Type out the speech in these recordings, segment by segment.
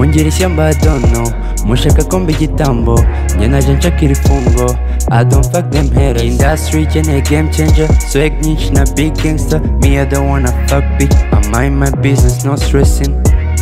ngira ishyamba I don't know mushaka ko mba igitambo njye naje nshaka iri fungo I don't fuck them haters industry ikeneye game changer swag nyinshi na big gangster me I don't wanna fuck bitch I mind my business no stressing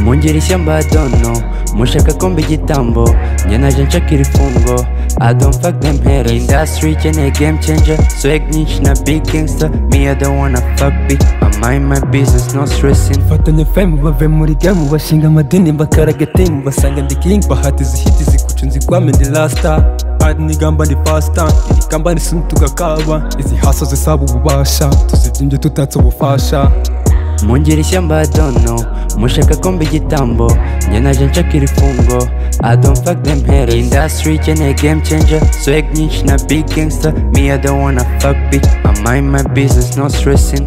mungira ishyamba I don't know mushaka ko mba igitambo njye naje nshaka iri fungo I don't fuck them haters industry ikeneye game changer swag nyinshi na big gangster me I don't wanna fuck bitch I mind my business no stressing Fatanya fame bave muri game bashinga amadini bakaraga team basanga ndi king bahati zihiti zikucu nzikwame ndi lasta ari nigamba ndi fasta irikamba nisunu tugakaba izi haso zisaba ububasha tuzibyimbye tutatse ubufasha mungira ishyamba I don't know mushaka ko mba igitambo njye naje nshaka iri fungo I don't fuck them haters industry ikeneye game changer swag nyinshi na big gangster me I don't wanna fuck bitch I mind my business no stressing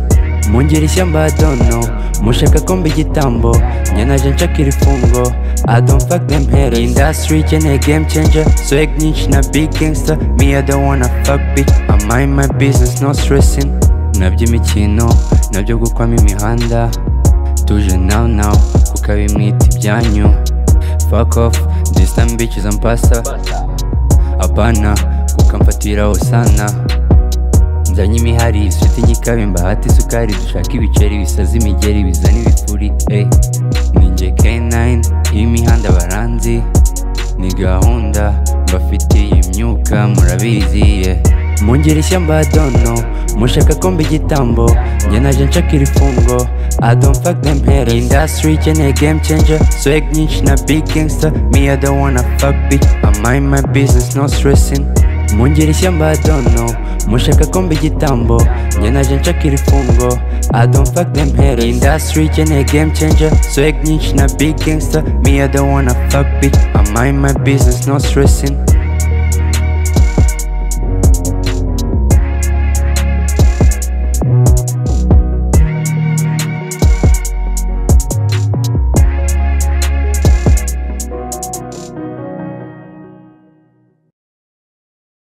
mungira ishyamba I don't know mushaka ko mba igitambo njye naje nshaka iri fungo I don't fuck them haters industry ikeneye game changer swag nyinshi na big gangster me I don't wanna fuck bitch I mind my business no stressing nabyo imikino nabyo gukwamo imihanda tuje now now kuko abimwita ibyanyu fuck off this time bitches and pasta apana kuko mfatiraho sana nzanye imihari isuti nyikabe mbahati isukari dushaka ibiceri bisaza imigeri bizana ibifuri eh ninjye K9 y'imihanda baranzi ni gahunda mbafitiye imyuka murabizi eh mungira ishyamba I don't know mushaka ko mba igitambo njye naje nshaka iri fungo I don't fuck them haters industry ikeneye game changer swag nyinshi na big gangster me I don't wanna fuck bitch I mind my business no stressing mungira ishyamba I don't know mushaka ko mba igitambo njye naje nshaka iri fungo I don't fuck them haters industry ikeneye game changer swag nyinshi na big gangster me I don't wanna fuck bitch I mind my business no stressing